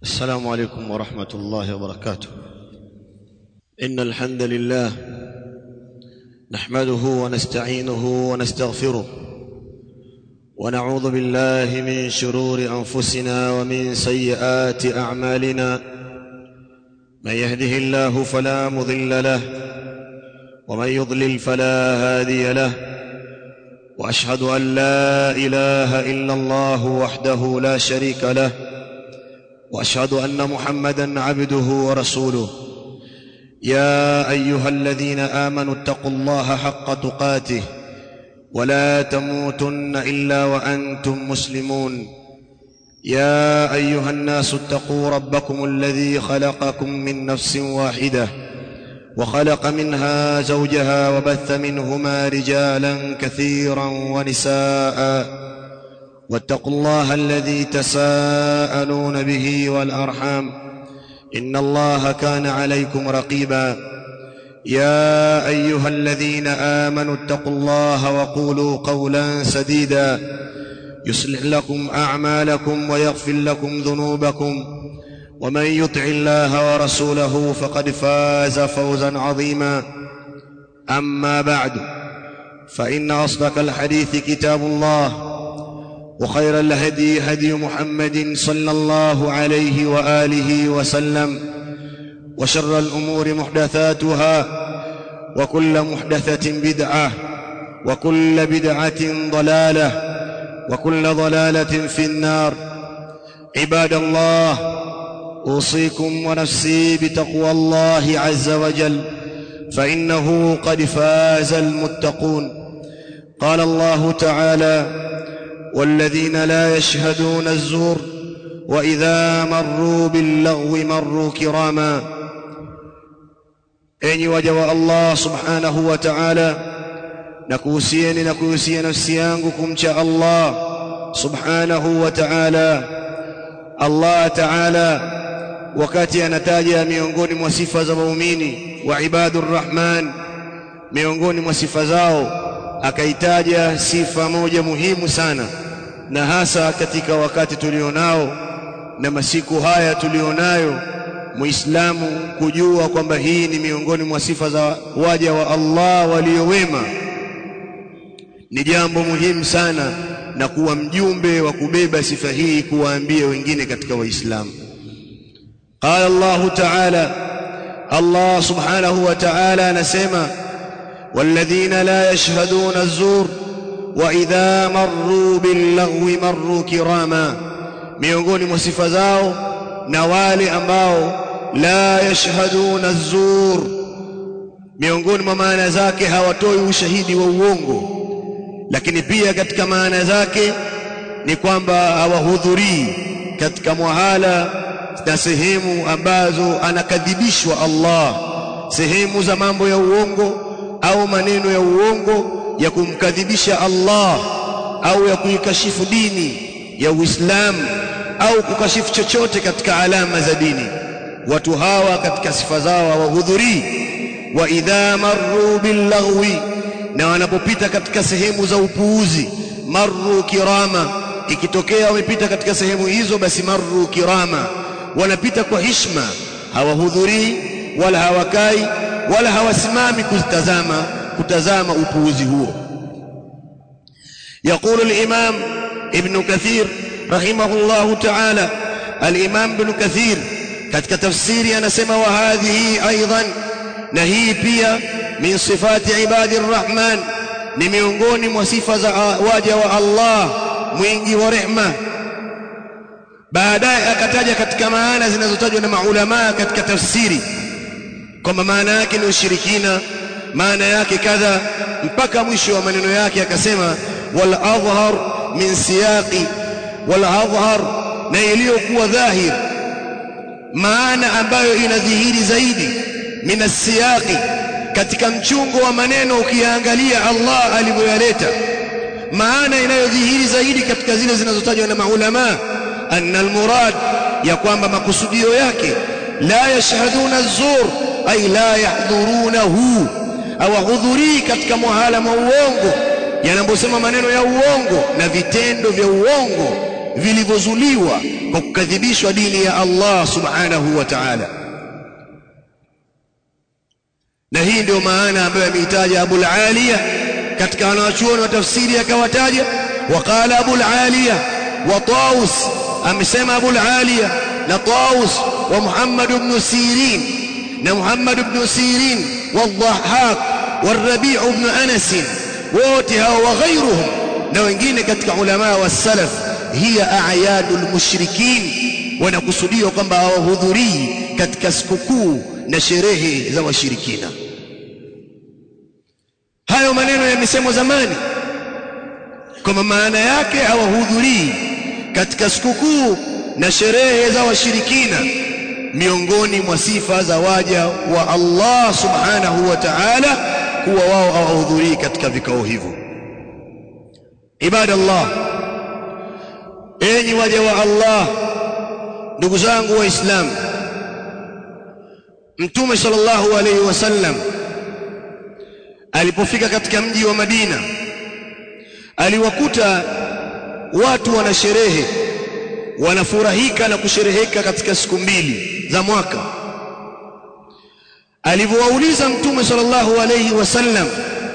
السلام عليكم ورحمة الله وبركاته إن الحمد لله نحمده ونستعينه ونستغفره ونعوذ بالله من شرور أنفسنا ومن سيئات أعمالنا من يهده الله فلا مضل له ومن يضلل فلا هادي له واشهد ان لا اله الا الله وحده لا شريك له واشهد ان محمدا عبده ورسوله يا ايها الذين امنوا اتقوا الله حق تقاته ولا تموتن الا وانتم مسلمون يا ايها الناس اتقوا ربكم الذي خلقكم من نفس واحده وخلق منها زوجها وبث منهما رجالا كثيرا ونساء واتقوا الله الذي تساءلون به والارحام ان الله كان عليكم رقيبا يا ايها الذين امنوا اتقوا الله وقولوا قولا سديدا يصلح لكم اعمالكم ويغفر لكم ذنوبكم ومن يطع الله ورسوله فقد فاز فوزا عظيما اما بعد فان اصدق الحديث كتاب الله وخير الهدي هدي محمد صلى الله عليه واله وسلم وشر الامور محدثاتها وكل محدثه بدعه وكل بدعه ضلاله وكل ضلاله في النار عباد الله اوصيكم ونفسي بتقوى الله عز وجل فانه قد فاز المتقون قال الله تعالى والذين لا يشهدون الزور واذا مروا باللغو مروا كراما enyi waja wa Allah subhanahu wa ta'ala nakuhusieni na kuhusia nafsi yangu kumcha Allah subhanahu wa ta'ala Allah ta'ala wakati anataja miongoni mwa sifa za waumini wa ibadur rahman miongoni mwa sifa zao akaitaja sifa moja muhimu sana na hasa katika wakati tulionao na masiku haya tulionayo muislamu kujua kwamba hii ni miongoni mwa sifa za waja wa Allah waliowema ni jambo muhimu sana na kuwa mjumbe wa kubeba sifa hii kuwaambia wengine katika waislamu قال الله تعالى الله سبحانه وتعالى نسمع والذين لا يشهدون الزور واذا مروا باللغو مروا كراما miongoni mwa sifa zao na wale ambao la yashhaduna zur miongoni mwa maana zake hawatoi ushahidi wa uongo lakini pia katika maana zake ni kwamba hawahudhurii katika mwahala na sehemu ambazo anakadhibishwa Allah sehemu za mambo ya uongo au maneno ya uongo ya kumkadhibisha Allah au ya kuikashifu dini ya Uislamu au kukashifu chochote katika alama za dini watu hawa katika sifa zao hawahudhurii wa idha marru billaghwi na wanapopita katika sehemu za upuuzi marru kirama ikitokea wamepita katika sehemu hizo basi marru kirama wanapita kwa hishma hawahudhurii wala hawakai wala hawasimami kutazama kutazama upuuzi huo يقول الإمام ابن كثير رحمه الله تعالى الإمام ابن كثير katika tafsiri anasema wa hadhihi aidan na hii pia min sifati ibadi rrahman ni miongoni mwa sifa za waja wa Allah mwingi wa rehma baadaye akataja katika maana zinazotajwa na maulama katika tafsiri kwamba maana yake ni ushirikina maana yake kadha mpaka mwisho wa maneno yake akasema wal adhhar min siyaqi wal adhhar na iliyokuwa dhahir maana ambayo inadhihiri zaidi min asiyaqi katika mchungo wa maneno ukiangalia Allah alivyoyaleta maana inayodhihiri zaidi katika zile zinazotajwa na maulama anna almurad ya kwamba makusudio yake la yashhaduna az-zur ay la yahdhurunahu hawahudhurii katika muhala wa uongo yanaposema maneno ya uongo na vitendo vya uongo vilivyozuliwa kwa kukadhibishwa dini ya Allah subhanahu wa ta'ala na hii ndio maana ambayo ameitaja Abul Aliya katika wanawachuoni wa tafsiri akawataja waqala Abul Aliya wa Taus amesema Abul Aliya na Taus wa Muhammad ibn Sirin na Muhammad ibn Sirin والضحاك والربيع بن أنس wote hao wa ghairuhum na wengine katika ulama wa salaf hiya a'yadul mushrikin wanakusudiwa kwamba hawahudhurii katika sikukuu na sherehe za washirikina hayo maneno yamesemwa zamani kwamba maana yake hawahudhurii katika sikukuu na sherehe za washirikina miongoni mwa sifa za waja wa Allah subhanahu wa ta'ala kuwa wao hawahudhurii katika vikao hivyo ibadallah enyi waja wa Allah ndugu zangu waislamu mtume sallallahu alayhi wasallam alipofika katika mji wa Madina aliwakuta watu wana sherehe wanafurahika na kushereheka katika siku mbili za mwaka alivyowauliza mtume sallallahu alayhi wasallam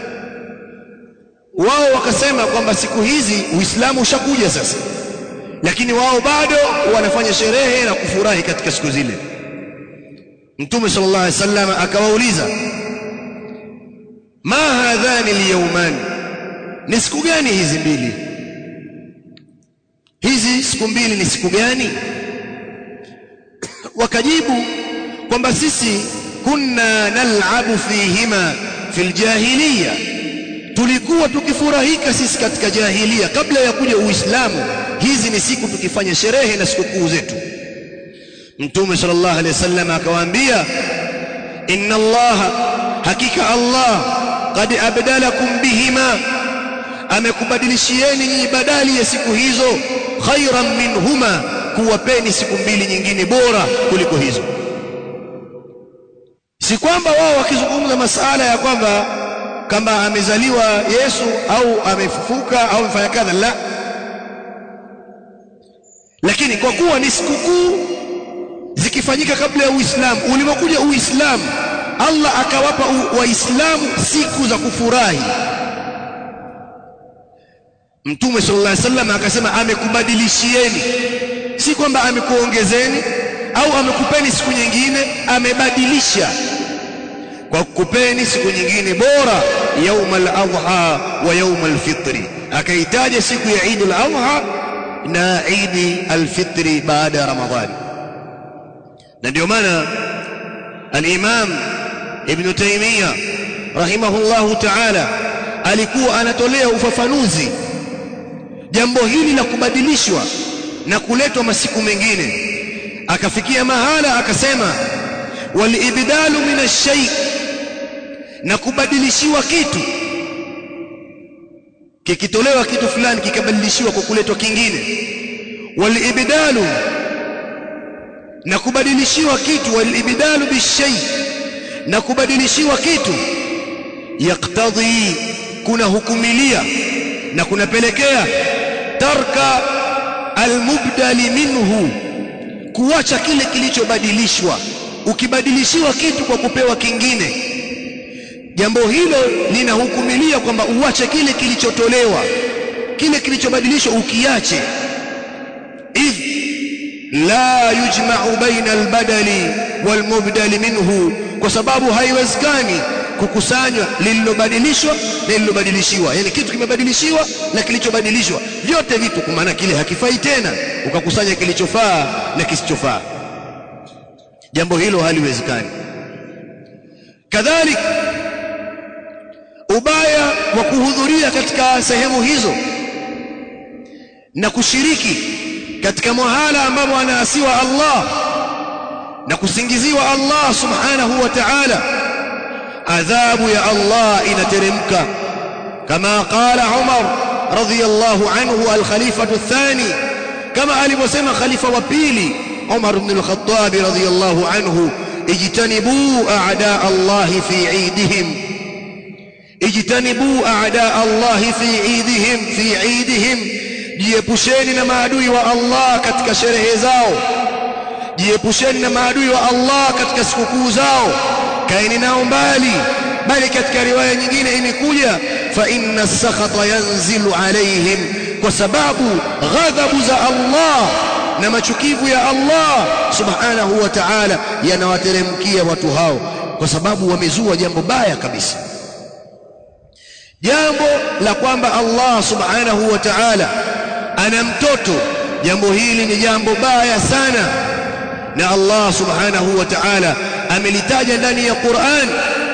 wao wakasema kwamba siku hizi uislamu ushakuja sasa lakini wao bado wanafanya sherehe na kufurahi katika siku zile mtume sallallahu alayhi wasallam akawauliza ma hadhani alyawman ni siku gani hizi mbili hizi siku mbili ni siku gani wakajibu kwamba sisi kunna nal'abu fihima fil jahiliya tulikuwa tukifurahika sisi katika jahiliya kabla ya kuja uislamu hizi ni siku tukifanya sherehe na sikukuu zetu mtume sallallahu alaihi wasallam akawaambia inna allaha hakika allah qad abdalakum bihima amekubadilishieni nyinyi badali ya siku hizo khairan minhuma kuwapeni siku mbili nyingine bora kuliko hizo si kwamba wao wakizungumza masala ya kwamba kama amezaliwa Yesu au amefufuka au amefanya kadha la lakini kwa kuwa ni sikukuu zikifanyika kabla ya Uislamu ulipokuja Uislamu Allah akawapa waislamu siku za kufurahi Mtume sallallahu alaihi wasallam akasema amekubadilishieni si kwamba amekuongezeni au amekupeni siku nyingine amebadilisha kwa kukupeni siku nyingine bora yaumal adha wa yaumal fitri akaitaja siku ya Eid al-Adha na Eid al-Fitri baada ya Ramadhani na ndio maana al-Imam Ibn Taymiyyah rahimahullahu ta'ala alikuwa anatolea ufafanuzi jambo hili la kubadilishwa na kuletwa masiku mengine akafikia mahala akasema walibdalu min ash-shay na kubadilishiwa kitu kikitolewa kitu fulani kikabadilishiwa kwa kuletwa kingine walibdalu na kubadilishiwa kitu walibdalu bishay na kubadilishiwa kitu yaktadhi kuna hukumilia na kunapelekea tarka almubdali minhu kuacha kile kilichobadilishwa ukibadilishiwa kitu kwa kupewa kingine jambo hilo linahukumilia kwamba uache kile kilichotolewa kile kilichobadilishwa ukiache idh la yujma'u baina albadali walmubdali minhu kwa sababu haiwezekani kukusanywa lililobadilishwa na lililobadilishiwa yani kitu kimebadilishiwa na kilichobadilishwa vyote vitu kwa maana kile hakifai tena ukakusanya kilichofaa na kisichofaa jambo hilo haliwezekani kadhalika ubaya wa kuhudhuria katika sehemu hizo na kushiriki katika mahala ambapo anaasiwa Allah na kusingiziwa Allah subhanahu wa ta'ala adhabu ya Allah inateremka kama qala Umar radhiyallahu anhu al-khalifatu athani kama alivyosema khalifa wa pili Umar ibn al-Khattab radhiyallahu anhu ijtanibu a'da Allah fi 'idihim ijtanibu a'da Allah fi 'idihim fi 'idihim jiepusheni na maadui wa Allah katika sherehe zao jiepusheni na maadui wa Allah katika sikukuu zao kaeni nao mbali bali katika riwaya nyingine imekuja fa inna sakhata yanzilu alaihim kwa sababu ghadhabu za Allah na machukivu ya Allah subhanahu wa ta'ala yanawateremkia watu hao kwa sababu wamezua jambo baya kabisa jambo la kwamba Allah subhanahu wa ta'ala ana mtoto jambo hili ni jambo baya sana na Allah subhanahu wa ta'ala amelitaja ndani ya Qur'an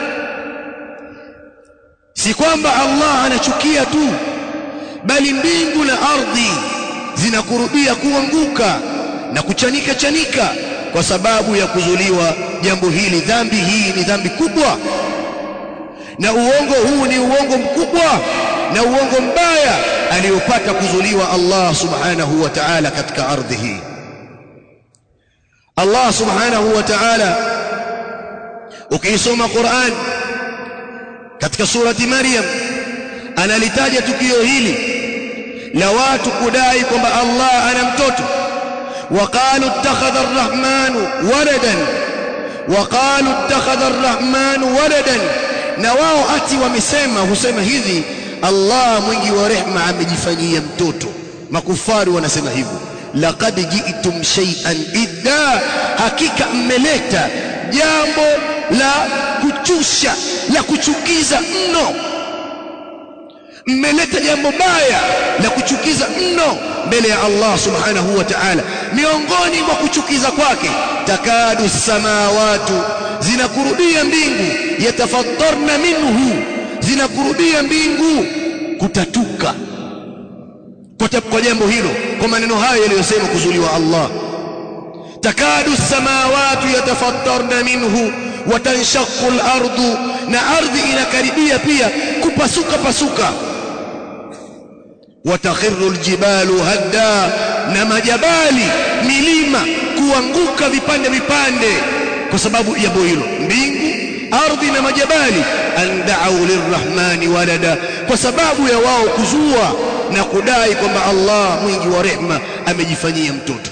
si kwamba Allah anachukia tu bali mbingu na ardhi zinakurubia kuanguka na kuchanika chanika kwa sababu ya kuzuliwa jambo hili dhambi hii ni dhambi kubwa na uongo huu ni uongo mkubwa na uongo mbaya aliyopata kuzuliwa Allah subhanahu wa ta'ala katika ardhi hii Allah subhanahu wa ta'ala ukiisoma Qur'an katika surati Maryam analitaja tukio hili la watu kudai kwamba Allah ana mtoto وقالوا اتخذ الرحمن ولدا وقالوا اتخذ الرحمن ولدا na wao ati wamesema husema hivi Allah mwingi wa rehma amejifanyia mtoto makufari wanasema hivyo laqad ji'tum shay'an idda hakika mmeleta jambo la kuchusha la kuchukiza mno mmeleta jambo baya la kuchukiza mno mbele ya Allah subhanahu wa ta'ala miongoni mwa kuchukiza kwake takadu samawatu zinakurudia mbingu yatafattarna minhu zinakurudia mbingu kutatuka kwa, kwa jambo hilo kwa maneno hayo yaliyosema kuzuliwa Allah takadu samawatu yatafattarna minhu watanshaqu al-ardu na ardhi inakaribia pia kupasuka pasuka watakhiru aljibalu hadda na majabali milima kuanguka vipande vipande kwa sababu jambo hilo mbingu ardhi na majabali andau lirrahmani walada kwa sababu ya wao kuzua na kudai kwamba Allah mwingi wa rehma amejifanyia mtoto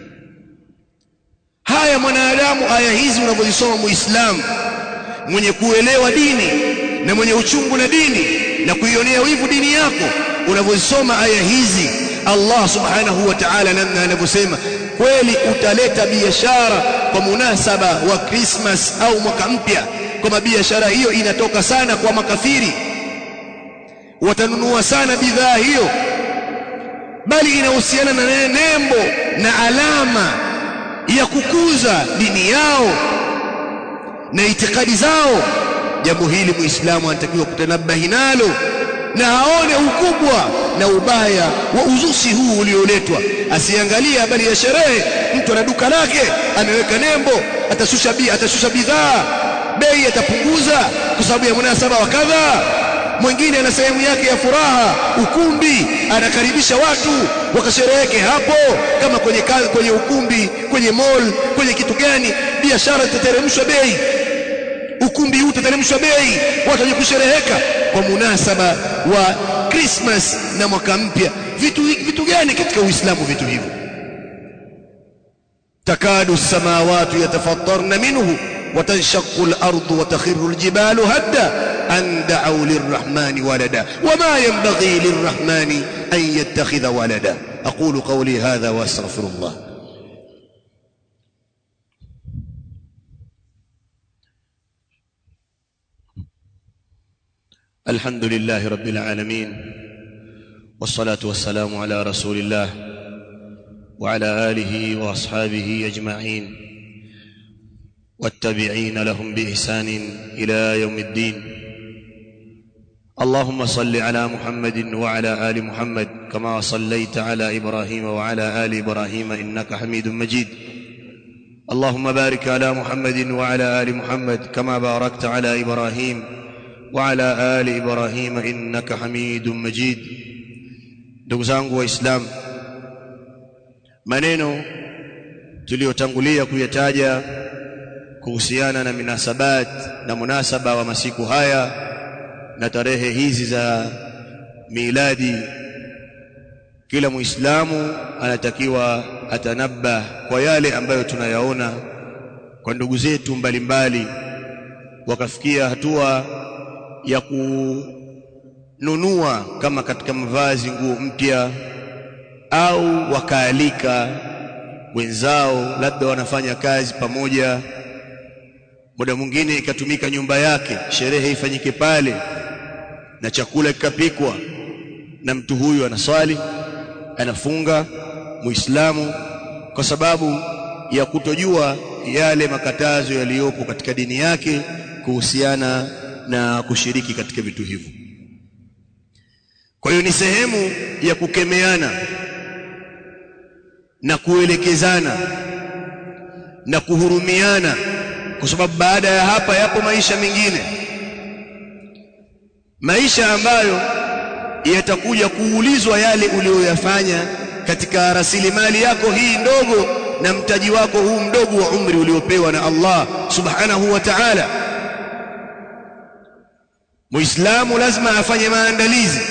haya mwanadamu aya hizi unavyozisoma muislamu mwenye kuelewa dini na mwenye uchungu na dini na kuionea wivu dini yako unavyosoma aya hizi Allah subhanahu wa ta'ala namna anavyosema kweli utaleta biashara kwa munasaba wa Christmas au mwaka mpya kama biashara hiyo inatoka sana kwa makafiri watanunua sana bidhaa hiyo bali inahusiana na nembo na alama ya kukuza dini yao na itikadi zao jambo hili muislamu anatakiwa kutanabahi nalo na aone ukubwa na ubaya wa uzushi huu ulioletwa asiangalie habari ya sherehe mtu ana duka lake ameweka nembo atashusha bi atashusha bidhaa bei atapunguza kwa sababu ya munasaba wa kadha mwingine ana sehemu yake ya furaha ukumbi anakaribisha watu wakashereheke hapo kama kwenye kazi, kwenye ukumbi kwenye mall kwenye kitu gani biashara itateremshwa bei ukumbi huu utateremshwa bei watu waje kushereheka kwa munasaba wa Christmas na mwaka mpya vitu vitu gani katika Uislamu vitu hivyo takadu samawati yatafattarna minhu وتنشق الأرض وتخر الجبال هدا أن دعوا للرحمن ولدا وما ينبغي للرحمن أن يتخذ ولدا أقول قولي هذا وأستغفر الله الحمد لله رب العالمين والصلاة والسلام على رسول الله وعلى آله وأصحابه أجمعين والتابعين لهم بإحسان إلى يوم الدين اللهم صل على محمد وعلى آل محمد كما صليت على إبراهيم وعلى آل إبراهيم إنك حميد مجيد اللهم بارك على محمد وعلى آل محمد كما باركت على إبراهيم وعلى آل إبراهيم إنك حميد مجيد ndugu zangu waislamu maneno tuliyotangulia kuyataja kuhusiana na minasabat na munasaba wa masiku haya na tarehe hizi za miladi kila muislamu anatakiwa atanabah kwa yale ambayo tunayaona kwa ndugu zetu mbalimbali wakafikia hatua ya kununua kama katika mavazi nguo mpya au wakaalika wenzao labda wanafanya kazi pamoja muda mwingine ikatumika nyumba yake sherehe ifanyike pale na chakula kikapikwa na mtu huyu anaswali anafunga muislamu kwa sababu ya kutojua yale makatazo yaliyopo katika dini yake kuhusiana na kushiriki katika vitu hivyo kwa hiyo ni sehemu ya kukemeana na kuelekezana na kuhurumiana kwa sababu baada ya hapa yapo maisha mengine maisha ambayo yatakuja kuulizwa yale uliyoyafanya katika rasilimali yako hii ndogo na mtaji wako huu mdogo wa umri uliopewa na Allah subhanahu wa ta'ala Muislamu lazima afanye maandalizi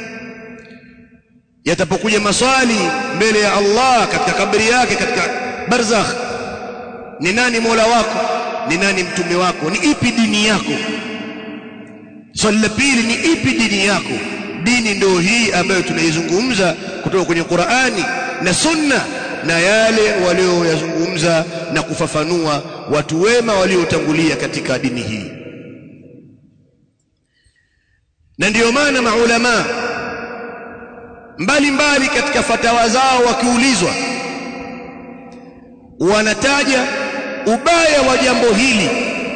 yatapokuja maswali mbele ya Allah katika kabri yake katika barzakh ni nani Mola wako ni nani mtume wako ni ipi dini yako swali la pili ni ipi dini yako dini ndio hii ambayo tunaizungumza kutoka kwenye Qur'ani na Sunna na yale walioyazungumza na kufafanua watu wema waliotangulia katika dini hii na ndiyo maana maulama mbalimbali katika fatawa zao wakiulizwa wanataja ubaya wa jambo hili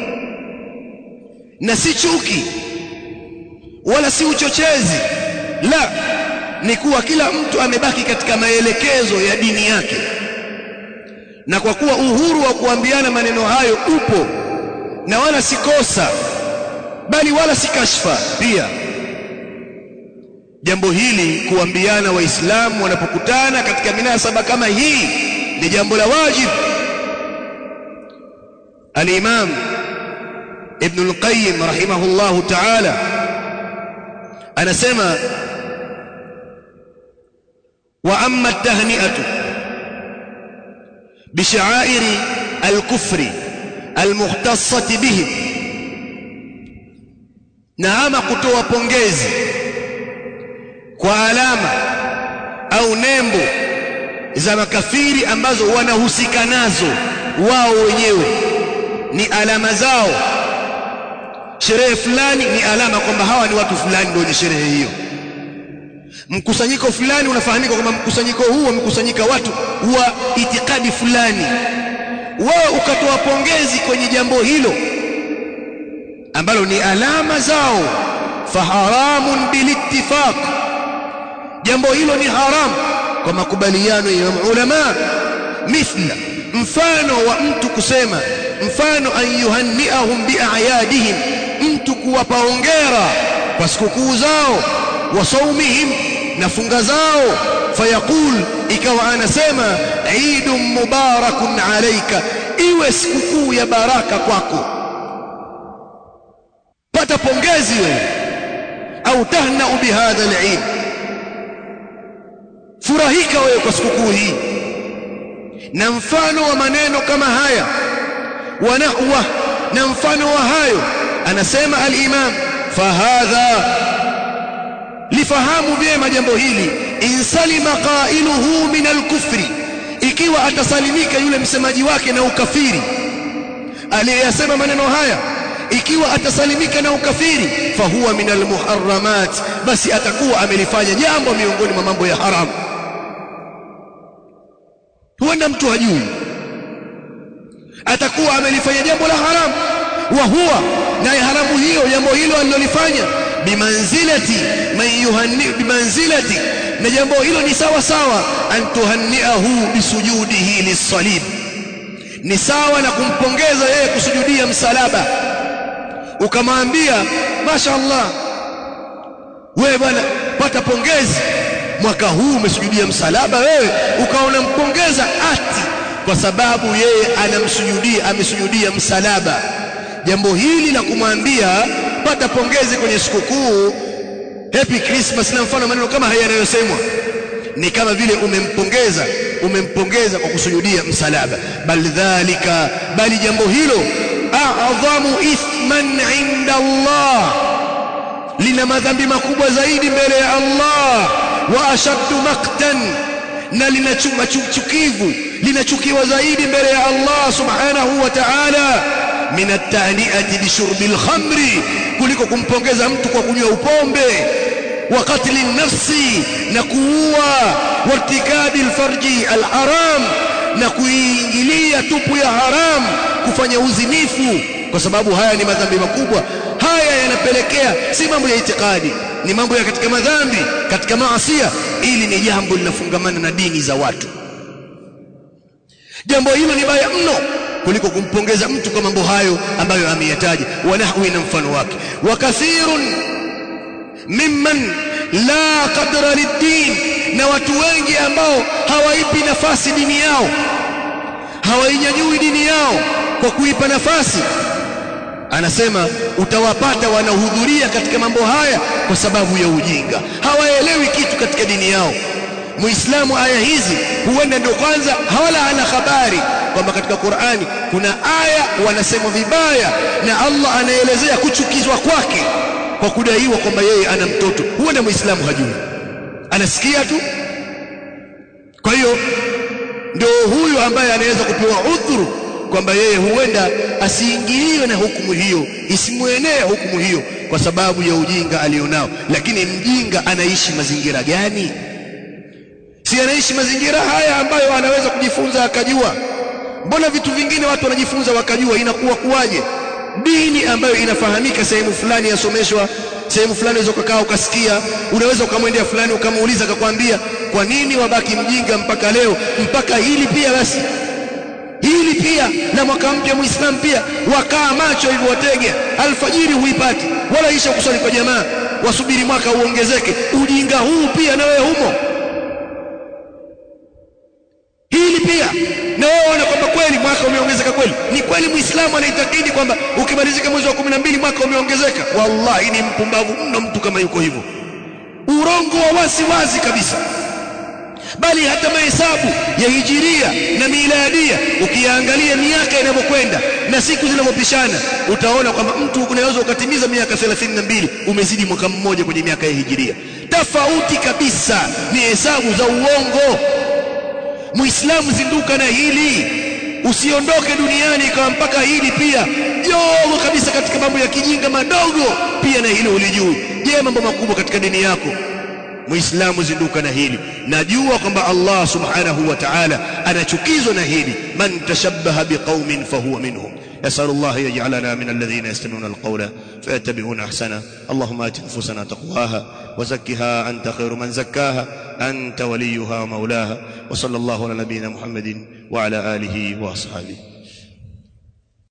na si chuki wala si uchochezi la ni kuwa kila mtu amebaki katika maelekezo ya dini yake na kwa kuwa uhuru wa kuambiana maneno hayo upo na wala si kosa bali wala si kashfa pia jambo hili kuambiana waislamu wanapokutana katika minasaba kama hii ni jambo la wajibu al-imam ibn al-qayyim rahimahullahu ta'ala anasema wa amma at-tahni'atu بشعائر الكفر المختصة بهم na ama kutoa pongezi kwa alama au nembo za makafiri ambazo wanahusika nazo wao wenyewe ni alama zao sherehe fulani ni alama kwamba hawa ni watu fulani ndio wenye sherehe hiyo mkusanyiko fulani unafahamika kwamba mkusanyiko huu wamekusanyika watu wa itikadi fulani wao ukatoa pongezi kwenye jambo hilo ambalo ni alama zao faharamun bilittifaq jambo hilo ni haram kwa makubaliano ya ulama mithla mfano wa mtu kusema mfano an yuhanniahum biayadihim mtu kuwapa hongera kwa sikukuu zao wa saumihim na funga zao fayaqul ikawa anasema idun mubarakun alayka iwe sikukuu ya baraka kwako pata pongezi wewe au tahna bihadha al-eid furahika wewe kwa sikukuu hii na mfano wa maneno kama haya wa nahwa na mfano wa hayo anasema al-imam fahadha lifahamu vyema jambo hili insalima qailuhu min al-kufri ikiwa atasalimika yule msemaji wake na ukafiri aliyesema maneno haya ikiwa atasalimika na ukafiri fahuwa min almuharramat basi atakuwa amelifanya jambo miongoni mwa mambo ya haram huenda mtu hajui atakuwa amelifanya jambo la haram wa huwa naye haramu hiyo jambo hilo alilolifanya bimanzilati man yuhanni bimanzilati na jambo hilo ni sawa sawa an tuhanniahu bisujudihi lisalib ni sawa na kumpongeza yeye kusujudia msalaba ukamwambia mashaallah wewe bwana pata pongezi mwaka huu umesujudia msalaba wewe ukaona mpongeza ati kwa sababu yeye anamsujudia amesujudia msalaba jambo hili la kumwambia pata pongezi kwenye sikukuu happy christmas na mfano maneno kama haya yanayosemwa ni kama vile umempongeza umempongeza kwa kusujudia msalaba bal dhalika bali jambo hilo a'dhamu ithman 'inda Allah lina madhambi makubwa zaidi mbele ya Allah wa ashaddu maqtan na lina chuma chukivu linachukiwa zaidi mbele ya Allah subhanahu wa ta'ala min at-tahni'ati bi shurbil khamri kuliko kumpongeza mtu kwa kunywa upombe wa qatli nafsi na kuua wartikabi alfarji alharam na kuingilia tupu ya haram kufanya uzinifu kwa sababu haya ni madhambi makubwa haya yanapelekea si mambo ya itikadi ni mambo ya katika madhambi katika maasia ili ni jambo linafungamana na dini za watu jambo hilo ni baya mno kuliko kumpongeza mtu kwa mambo hayo ambayo ameyataja wanahwi na mfano wake wa kathirun mimman la qadra lid-din na watu wengi ambao hawaipi nafasi dini yao hawainyanyui dini yao kwa kuipa nafasi anasema utawapata wanahudhuria katika mambo haya kwa sababu ya ujinga hawaelewi kitu katika dini yao muislamu aya hizi huenda ndio kwanza hawala ana habari kwamba katika Qur'ani kuna aya wanasema vibaya na Allah anaelezea kuchukizwa kwake kwa kudaiwa kwamba yeye ana mtoto huenda muislamu hajui anasikia tu kwa hiyo ndio huyu ambaye anaweza kupewa udhuru kwamba yeye huenda asiingiliwe na hukumu hiyo isimwenee hukumu hiyo kwa sababu ya ujinga alionao lakini mjinga anaishi mazingira gani si anaishi mazingira haya ambayo anaweza kujifunza akajua mbona vitu vingine watu wanajifunza wakajua inakuwa kuwaje dini ambayo inafahamika sehemu fulani yasomeshwa sehemu fulani unaweza ukakaa ukasikia unaweza ukamwendea fulani ukamuuliza akakwambia kwa nini wabaki mjinga mpaka leo mpaka hili pia basi hili pia na mwaka mpya muislamu pia wakaa macho hivyo watege alfajiri huipati wala isha kusali kwa jamaa wasubiri mwaka uongezeke ujinga huu pia na wewe humo hili pia na wewe ona kwamba kweli mwaka umeongezeka kweli ni kweli muislamu anaitakidi kwamba ukimalizika mwezi wa 12 mwaka umeongezeka wallahi ni mpumbavu mno mtu kama yuko hivyo urongo wa wasi wazi kabisa bali hata mahesabu ya hijiria na miladia ukiangalia miaka inavyokwenda na siku zinavyopishana utaona kwamba mtu unaweza ukatimiza miaka 32 umezidi mwaka mmoja kwenye miaka ya hijiria tofauti kabisa ni hesabu za uongo muislamu zinduka na hili usiondoke duniani kama mpaka hili pia jogo kabisa katika mambo ya kijinga madogo pia na hili ulijui je mambo makubwa katika dini yako muislamu zinduka na hili najua kwamba Allah subhanahu wa ta'ala anachukizwa na hili man tashabbaha biqaumin fahuwa minhum يسأل الله يجعلنا من الذين يستمعون القول فيتبعون أحسنه اللهم آت نفوسنا تقواها وزكها أنت خير من زكاها أنت وليها ومولاها وصلى الله على نبينا محمد وعلى آله وأصحابه